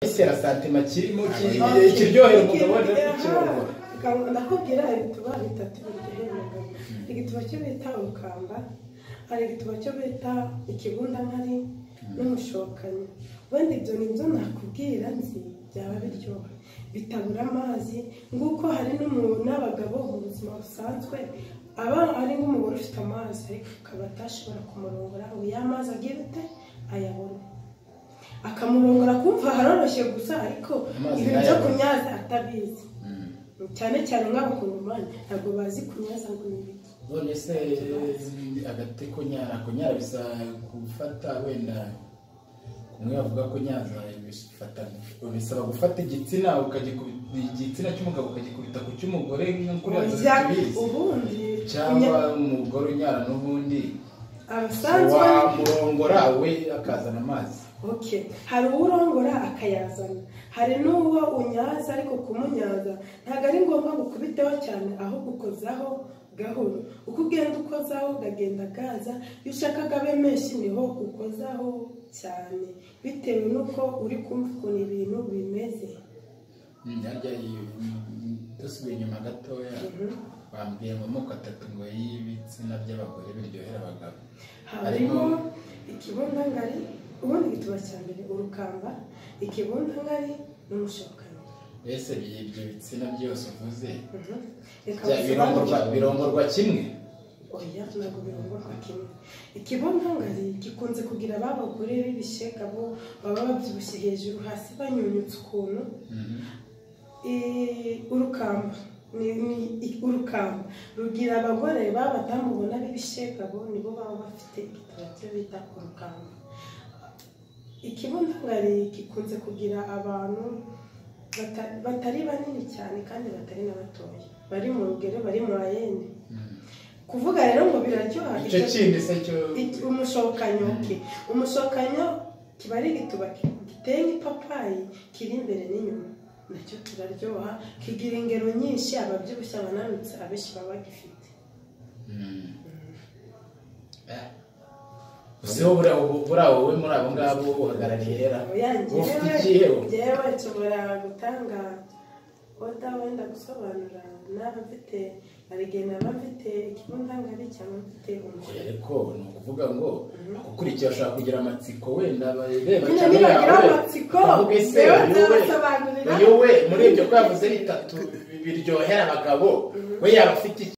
Gisera santima kirimo kirimo Okay. kiryohera umugabo Ikintu no aha, kucyumva. ngaho ndakubwira igituba bitatu biryohera umugabo igituba cyo bita umukamba hari igituba cyo bita ikibundankari n'umushokanyi wenda ibyo ni byo nakubwira nzi byaba biryoha bitabura amazi nguko hari n'umuntu n'abagabo mu buzima busanzwe aba ari nk'umugore ufite amazi ariko akaba atashobora kumurongora ngo ya mazi agira ute ayabone akamurongora kumva haroroshye gusa ariko Amazi ibintu byo ntayabona. kunyaza atabizi Mm. cyane cyane nk'abakongomani ntabwo bazi kunyaza ngo ni ibiki none se agati kunyara kunyara bisa gufata wenda kumwe bavuga ko nyaza bifata bisaba gufata igitsina ukagikubita igitsina cy'umugabo ukagikubita ku cy'umugore nk'uko Oya, ubundi cyangwa umugore unyara n'ubundi abasanzwe wamurongora we akazana amazi okay hari uwurongora akayazana hari n'uwo unyaza ariko kumunyaza ntabwo ari ngombwa gukubiteho cyane ahubwo ukozaho gahoro uko ugenda ukozaho ukagenda gaza iyo ushaka abe menshi niho ukozaho cyane bitewe n'uko uri kumva ukuntu ibintu bimeze Mm, harya iyo- mm, dusubiye inyuma gatoya Mhm. bambwiye mu moko atatu ngo y'ibitsina by'abagore biryohera abagabo harimo ikibundangari ubundi gituba cya mbere urukamba ikibundangari n'umushokanyi mbese bi- ibyo bitsina byose uvuze Mhm. Reka bya- birongorwa bisobanure. birongorwa kimwe oya ntabwo birongorwa kimwe ikibundangari gikunze kugira ba bagore b'ibishega bo baba babyibushye hejuru hasi banyunyutse ukuntu Mhm. Eh, urukamba ni ni- i- urukamba rugira abagore b'abadamu ubona b'ibishegabo nibo baba bafite igitabo cyo bita urukamba ikibundangari gikunze kugira abantu bata- batari banini cyane kandi batari na batoya bari mu rugero bari mu ayene Mhm. kuvuga rero ngo biraryoha icyo icyo- kindi se cyo Iki- umushokanyo ke umushokanyo kiba ari igituba ki- giteye nk'ipapayi kiri imbere n'inyuma nacyo kiraryoha kigira ingero nyinshi ababyibushye abananutse abenshi baba bagifite Mhm. Eh. uziho buriya wowe- buriya wowe muri abo ngabo uhagarariye hera oya ufite njyewe ikihebo njyewe nshobora gutanga oda wenda gusobanura naba mfite arigeye naba mfite ikibundangari cyangwa mfite Oya, umushokanyo ariko ni ukuvuga ngo akukurikiye ashobora kugira amatsiko wenda bareba nyine cyangwa nibagira yawe amatsiko ukavuga ese rero yowe nzabasobanurira Uyu we muri ibyo ko yavuze bitatu biryohera abagabo we yaba afite iki